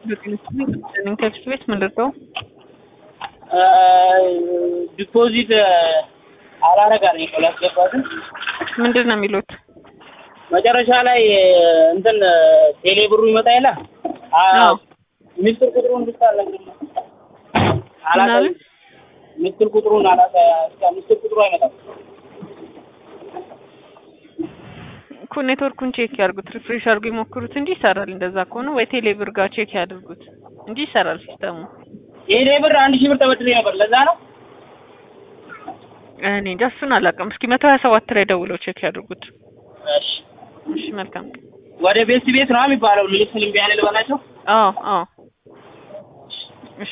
ከፊት ቤት ምንድን ነው ዲፖዚት አላረጋል እኮ ላስገባትም ምንድን ነው የሚሉት? መጨረሻ ላይ እንትን ቴሌ ብሩ ይመጣ የለ አዎ። ሚስጥር ቁጥሩን ብቻ አልነግርም አላውቅም። ምናምን? ሚስጥር ቁጥሩን አላውቅም። እስከ ሚስጥር ቁጥሩ አይመጣም። እኮ ኔትወርኩን ቼክ ያድርጉት፣ ሪፍሬሽ አድርጉ ይሞክሩት እንጂ ይሰራል። እንደዛ ከሆነ ወይ ቴሌ ብር ጋር ቼክ ያድርጉት እንጂ ይሰራል ሲስተሙ። ቴሌ ብር አንድ ሺህ ብር ተበድሬ ነበር። ለዛ ነው እኔ እንጃ እሱን አላውቅም። እስኪ መቶ ሀያ ሰባት ላይ ደውለው ቼክ ያድርጉት። እሺ። እሺ መልካም። ወደ ቤት ቤት ነው የሚባለው። ልልክ ልምቢ ያለ ልበላቸው አዎ አዎ